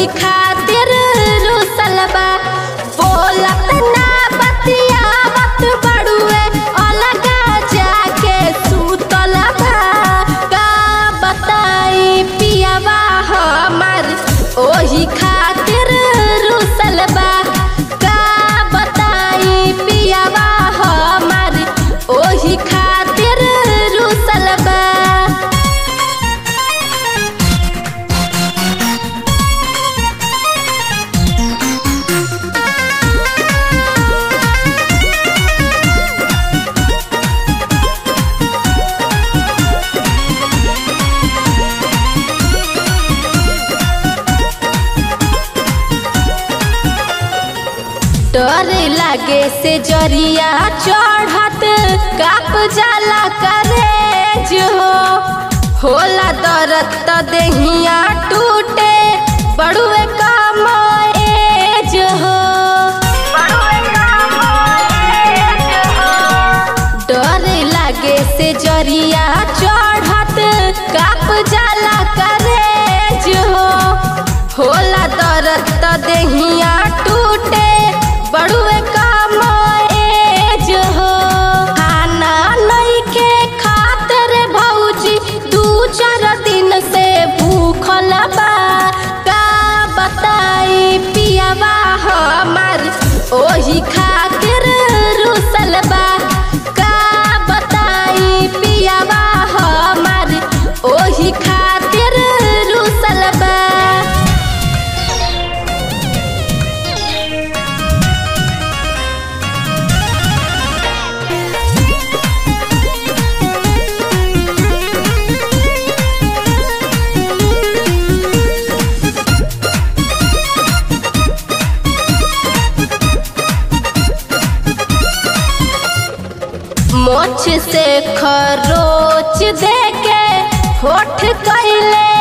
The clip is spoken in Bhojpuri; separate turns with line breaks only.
ओही खातिर रुसल बा बोलत ना बतियावत बड़ुए अलगा जाके सुतल बा का बताई पियावा हमर ओही खातिर रुसल बा का बताई पियावा हमर ओही खातिर रुसल बा डर लागे से जरिया चढ़त काप जाला करे जो होला दरद त देहिया टूटे बड़ुए काम एज हो डर लागे से जरिया चढ़त काप जाला करे जो होला दरद त देहिया टूटे बड़ुए काम एज हो खाना नइखे खातिर भौजी दू चार दिन से भूखल बा का बताई पियावा हमर ओही खातिर रुसल बा का बताई पियावा हमर ओही खातिर रुसल बा मोछ से खरोच देके होठ कैले